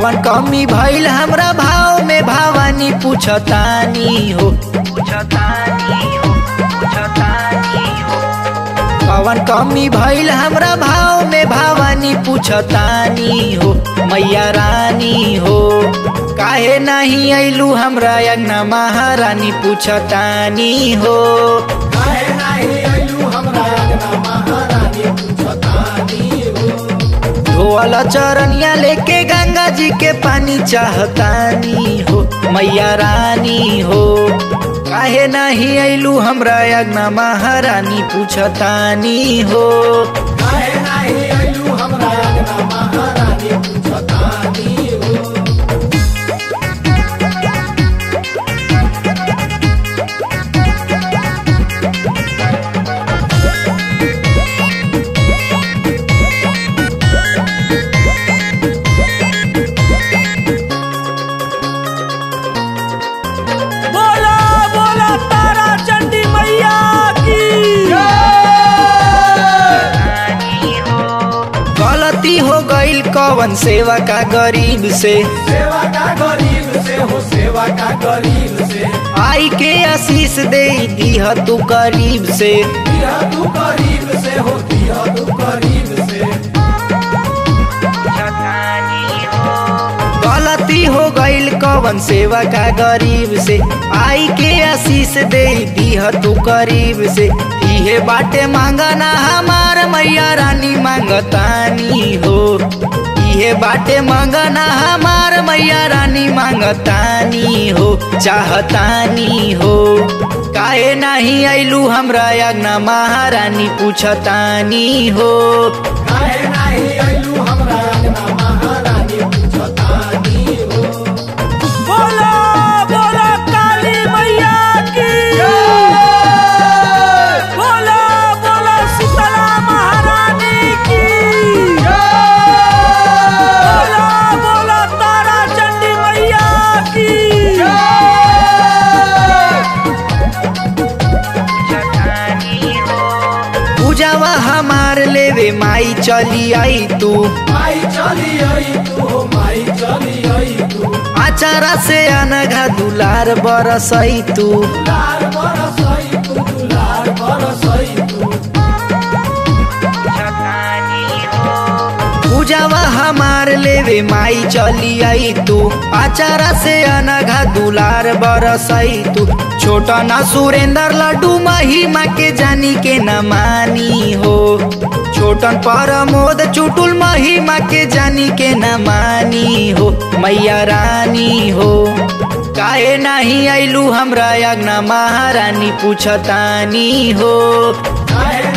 कवन कमी भइल हमरा भाव में भवानी पूछतानी हो पूछतानी हो पूछतानी हो कवन कमी भइल हमरा भाव में भवानी पूछतानी हो मैया रानी हो काहे नहीं अइलू हमरा अंगना महारानी पूछतानी हो काहे नाही आइलू हमरा अंगना महारानी पूछतानी हो धोअल चरनिया लेके गंगा जी के पानी चाहतानी हो मैया रानी हो काहे नहीं अइलू हमरा अंगना महारानी पूछतानी हो काहे नाही आइलू हमरा अंगना महारानी पूछतानी हो बोला बोला तारा चंडी मैया की गलती हो गईल कवन सेवा का गरीब से सेवा का गरीब से हो सेवा का गरीब से आई के आशीष दे दीह तू करीब से दिया तू गरीब से हो दिया तू गरीब से गलती हो गईल कवन सेवा का गरीब से आई के आशीष दे दीह तू करीब से इहे बाटे मांगना हमार मैया रानी मांगतानी हो इहे बाटे मांगना हमार मैया रानी मांगतानी हो चाहतानी हो काहे नहीं अइलू हमरा अंगना महारानी पूछतानी हो काहे नाही आइलू हमरा अंगना महारानी पूछतानी हो बोला बोला काली मैया की बोला बोला शीतला महारानी की बोला बोला तारा चंडी मैया की पूजावा हमार लेवे माई चली आई तू माई चली आई तू हो माई चली आई तू आचारा से अनघा दुलार बरसई तू दुलार बरसई तू दुलार बरसई तू पूजावा हमार लेवे माई चली आई तू आचारा से अनघा दुलार बरसई तू छोटा ना सुरेंद्र लड्डू महिमा के जानी के न मानी हो छोटन परमोद चुटुल महिमा के जानी के न मानी हो मैया रानी हो काहे नहीं अइलू हमरा अंगना महारानी पूछतानी हो काहे